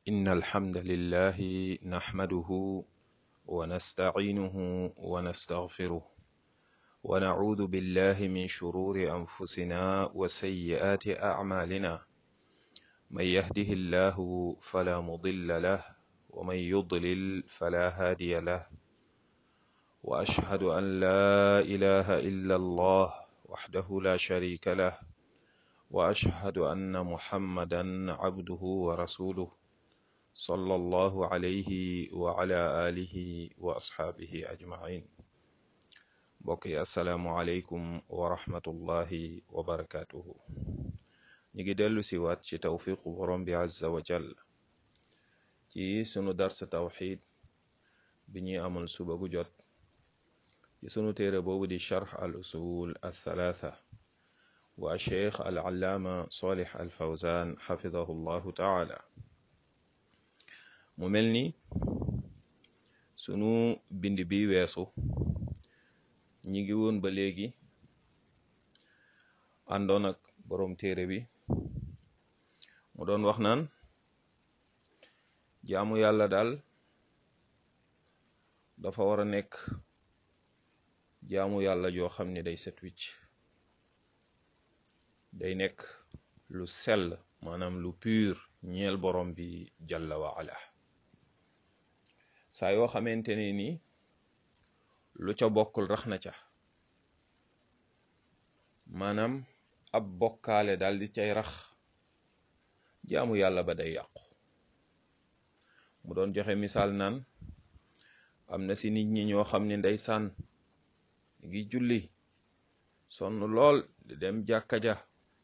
إن الحمد لله نحمده ونستعينه ونستغفره ونعوذ بالله من شرور أنفسنا وسيئات أعمالنا من يهده الله فلا مضل له ومن يضلل فلا هادي له وأشهد أن لا إله إلا الله وحده لا شريك له وأشهد أن محمدا عبده ورسوله صلى الله عليه وعلى آله وأصحابه أجمعين بقي السلام عليكم ورحمة الله وبركاته نيجي دلو سيوات ci tawfiqu borom bi azza wa jall ci sunu dars tawxid bi ñuy amal suba gu jot ci sunu téere boobu di charx al usul al thalatha wa cheikh al allaama solih al fawzan xafidahu llahu taala mu mel ni sunu bind bi weesu ñi ngi woon ba léegi àndoon ak boroom téere bi mu doon wax naan jaamu yàlla daal dafa war a nekk jaamu yàlla joo xam ne day set wicc day nekk lu sell maanaam lu pur ñeel borom bi jalla wa ala saa yoo xamante ne ni lu ca bokkul rax na ca maanaam ab bokkaale daal di cay rax jaamu yàlla ba day yàqu mu doon joxe misaal naan am na si nit ñi ñoo xam ne ndeysaan ngi julli sonn lool di dem jàkka ja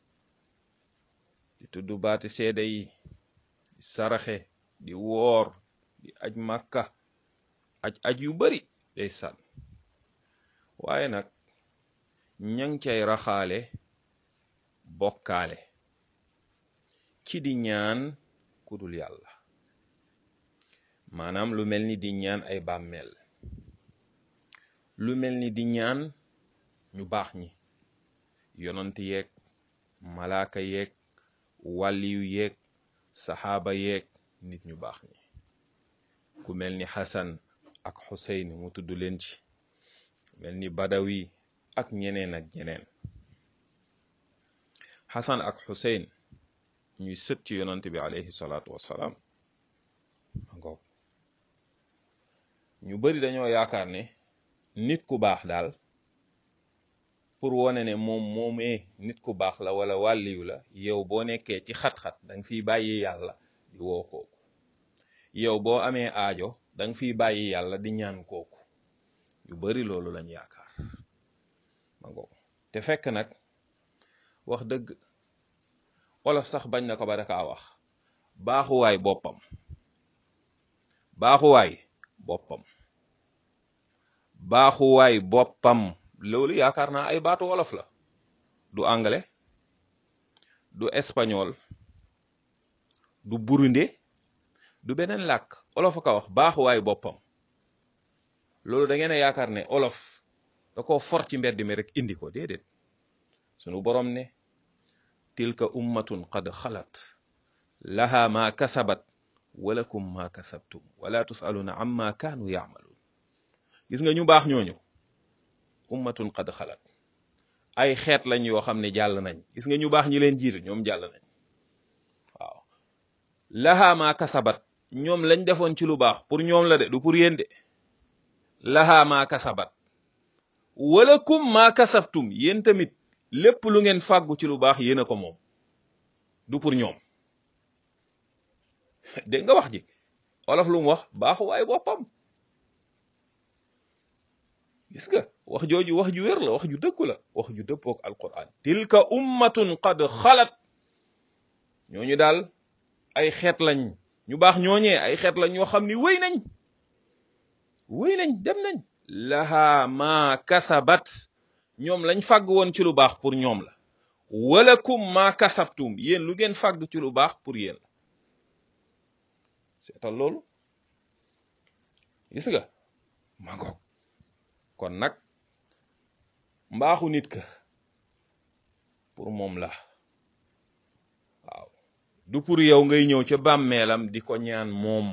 di tudd baati seede yi di saraxe di woor di aj màkka aj aj yu bari ndeysaan waaye nag ñang cay raxaale bokkaale ci di ñaan kudul yàlla maanaam lu mel ni di ñaan ay bàmmeel lu mel ni di ñaan ñu baax ñi yonant yeeg malaaka yeeg wàlliyu yeeg saxaaba yeeg nit ñu baax ñi ku mel ni xasan ak xuseyn mu tudd leen ci mel ni badawi ak ñeneen ak ñeneen xasan ak xuseyn ñuy sët ci yonant bi alayhi salaatu wassalaam ngoog ñu bari dañoo yaakaar ne nit ku baax daal pour wone ne moom moomee nit ku baax la wala wàlliyu la yow boo nekkee ci xat-xat danga fiy bàyyi yàlla di woo kooku yow boo amee aajo danga fiy bàyyi yàlla di ñaan kooku ñu bari loolu lañ yaakaar ma ngoog te fekk nag wax dëgg olof sax bañ na ko ba dakaa wax baaxuwaay boppam baaxuwaay boppam baaxuwaay boppam loolu yaakaar naa ay baatu wolof la du anglais du espagnol du burunde du beneen làkk olof a ko wax baaxuwaay boppam loolu da ngeen a yaakaar ne olof da ko for ci mbedd mi rek indi ko déedéet sunu borom ne tilka ummatun qad xalat laha ma kasabat walakum ma kasabtum wala tusaluna amma kaanu yaamaluun gis nga ñu baax ñooñu ummatun qad xalat ay xeet lañ yoo xam ne jàll nañ gis nga ñu baax ñi leen jiir ñoom jàll nañ waaw laha ma kasabat ñoom lañ defoon ci lu baax pour ñoom la de du pour yéen de laha ma kasabat walakum ma kasabtum yéen tamit lépp lu ngeen fàggu ci lu baax yéen a ko moom du pour ñoom dégg nga wax ji olof lu mu wax baaxu waay boppam gis nga wax jooju wax ju wér la wax ju dëggu la wax ju dëppook alquran tilka ummatun qad xalat ñooñu daal ay xeet lañ ñu baax ñooñee ay xeet lañ ñoo xam ni wéy nañ wéy nañ dem nañ laha ma kasabat ñoom lañ fàgg woon ci lu baax pour ñoom la walakum ma kasabtum yéen lu ngeen fàgg ci lu baax pour yéen la seetal loolu gis nga ma ngoog kon nag mbaaxu nit ka pour moom la waaw du pour yow ngay ñëw ca bàmmeelam di ko ñaan moom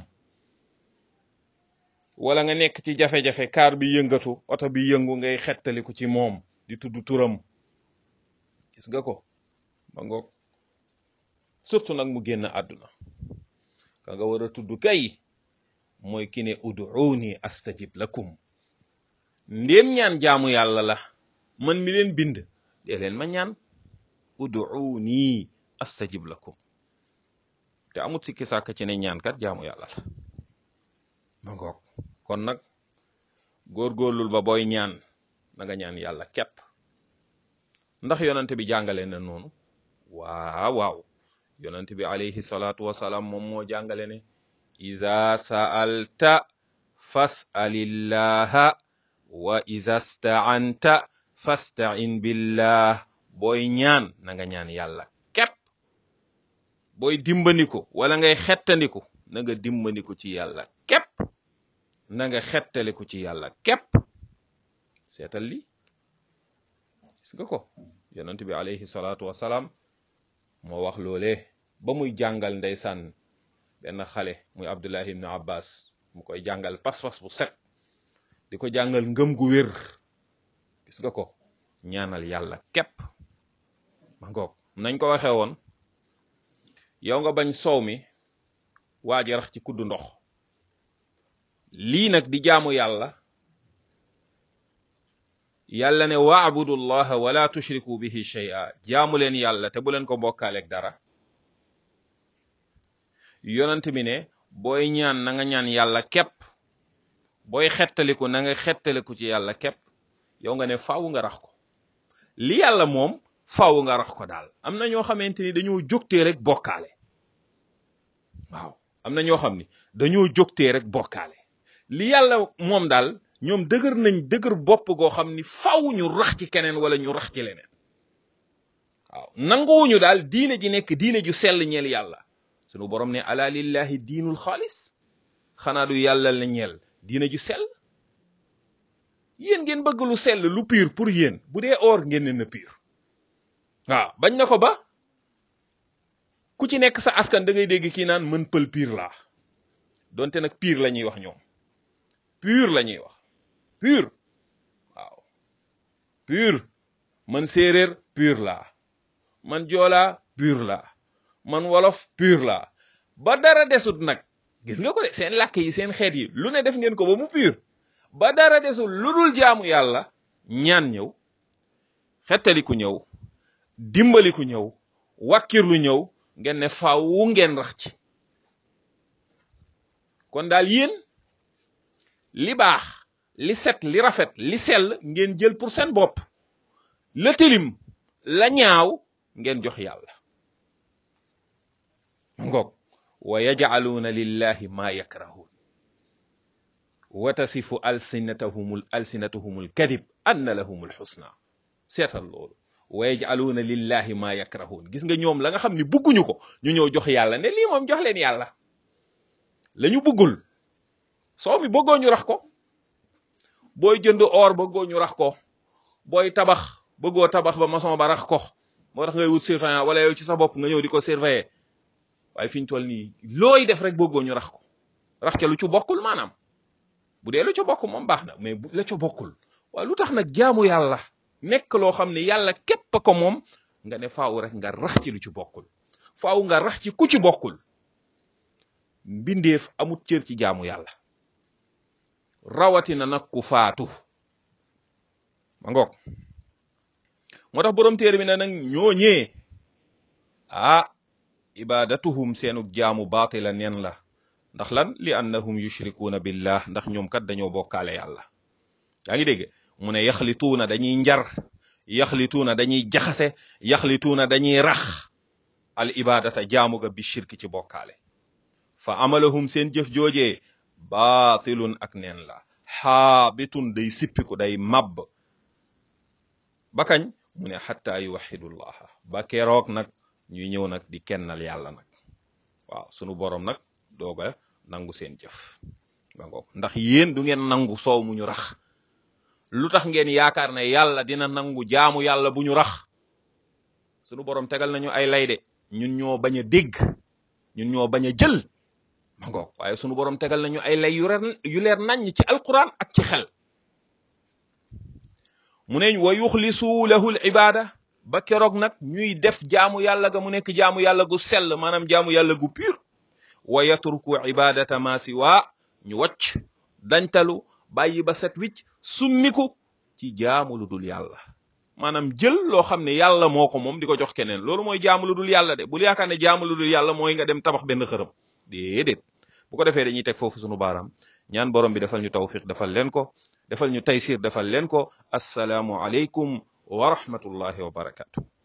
wala nga nekk ci jafe-jafe kaar bi yëngatu oto bi yëngu ngay xettaliku ci moom di tudd turam gis nga ko ba ngoog surtout nag mu génn àdduna ka nga war a tudd kay mooy ki ne ud'uuni astajib lakum ndéem ñaan jaamu yàlla la man mi leen bind dee leen ma ñaan ud'uuni astajib lakum te amut sikki sàkk ci ne ñaan kat jaamu yàlla la ma ngoog kon nag góorgóorlul ba booy ñaan na nga ñaan yàlla képp ndax yonante bi jàngale na noonu waaw waaw yonante bi alayhi salaatu wasalaam moom moo jàngale ne iza sa'alta fas'alillaha wa iza sta'anta fasta'in billah booy ñaan na nga ñaan yàlla képp booy dimbandiku wala ngay xettandiku na nga dimbandiku ci yàlla képp na nga xettaliku ci yàlla képp seetal li gis nga ko yonent bi alayhi salaatu wasalaam moo wax loolee ba muy jàngal ndeysaan benn xale muy abdullahi ibnu abbas mu koy jàngal pas-pas bu set di ko jàngal ngëm gu wér gis nga ko ñaanal yàlla képp ma ngoog nañ ko waxee woon yow nga bañ soow mi waa ji rax ci kuddu ndox lii nag di jaamu yàlla yàlla ne waabudu llaha wala tushriku bihi shay'a jaamu leen yàlla te bu leen ko bokkaaleeg dara yonent bi ne booy ñaan na nga ñaan yàlla képp booy xettaliku na nga xettaliku ci yàlla képp yow nga ne faaw nga rax ko li yàlla moom faaw nga rax ko daal am na ñoo xamante ni dañoo jógtee rek bokkaale waaw am na ñoo xam ni dañoo jógtee rek bokkaale li yàlla moom daal ñoom dëgër nañ dëgër bopp goo xam ni faaw ñu rax ci keneen wala ñu rax ci leneen waaw nanguwuñu daal diine ji nekk diine ju sell ñeel yàlla sunu borom ne ala lillahi diinul xaalis xanaa du yàlla la ñeel diine ju sell yéen ngeen bëgg lu sell lu pur pour yéen bu dee or ngeen ne na pur waaw bañ na ko ba ku ci nekk sa askan da ngay dégg kii naan mën pël pur laa donte nag pur la ñuy wax ñoom pur la ñuy wax pur waaw pur man séeréer pur laa man joolaa pur laa man wolof pur laa ba dara desut nag gis nga ko de seen làkk yi seen xeet yi lu ne def ngeen ko ba mu pur ba dara desul lu dul jaamu yàlla ñaan ñëw xettaliku ñëw dimbaliku ñëw wàkkirlu ñëw ngeen ne faawu ngeen rax ci kon daal yéen li baax li set li rafet li sell ngeen jël pour seen bopp la tilim la ñaaw ngeen jox yàlla ngoog wa yajcaluuna lillahi ma yakrahuun wa tasifu alsinatahum alsinatuhum alkadib anna lahum alxusna seetal loolu wa yajcaluuna lillahi ma yakrahuun gis nga ñoom la nga xam ni bugguñu ko ñu ñëw jox yàlla ne lii moom jox leen yàlla la ñu buggul soo mi bëggoo ñu rax ko booy jënd or bëggoo ñu rax ko booy tabax bëggoo tabax ba maçon ba rax ko moo tax ngay wut surveillant wala yow ci sa bopp nga ñëw di ko surveiller waaye fi ñu toll nii looy def rek bëggoo ñu rax ko rax ca lu ci bokkul maanaam bu dee lu ca bokk moom baax na mais bu la ca bokkul waaye lu tax nag jaamu yàlla nekk loo xam ne yàlla képp ko moom nga ne faaw rek nga rax ci lu ci bokkul faaw nga rax ci ku ci bokkul mbindeef amut cër ci jaamu yàlla rawatina nag ku faatu ma ngoog moo tax borom téere bi ne nag ñooñee ah ibadatuhum seenu jaamu baatila neen la ndax lan li annahum yushrikuuna billah ndax ñoom kat dañoo bokkaale yàlla yaa ngi dégg mu ne yaxlituuna dañuy njar yaxlituuna dañuy jaxase yaxlituuna dañuy rax al ibadata jaamu ga bi shirki ci bokkaale fa amalahum seen jëf joojee baatilun ak neen la xaabitun day sippiku day mabb ba kañ mu ne xatta yuwaxidullaha ba keroog nag ñuy ñëw nag di kennal yàlla nag waaw sunu borom nag dooga nangu seen jëf ba ngoog ndax yéen du ngeen nangu soow mu ñu rax lu tax ngeen yaakaar ne yàlla dina nangu jaamu yàlla bu ñu rax sunu borom tegal nañu ay lay de ñun ñoo bañ a dégg ñun ñoo bañ a jël ma ngoog waaye sunu borom tegal nañu ay lay yu leer yu leer naññ ci alquran ak ci xel mu ne wa yuxlisu lahu l ibada ba keroog nag ñuy def jaamu yàlla ga mu nekk jaamu yàlla gu sell maanaam jaamu yàlla gu pur wa yatruku ibadata ma siwa ñu wacc dañtalu bàyyi ba set wicc summiku ci jaamu lu dul yàlla maanaam jël loo xam ne yàlla moo ko moom di ko jox keneen loolu mooy jaamu lu dul yàlla de bul yaakaar ne jaamu lu dul yàlla mooy nga dem tabax benn xërëm déedéet bu ko defee dañuy teg foofu sunu baaraam ñaan borom bi defal ñu tawfiq defal leen ko defal ñu taysir defal leen ko assalaamu aleykum wa rahmatullahi wa barakatu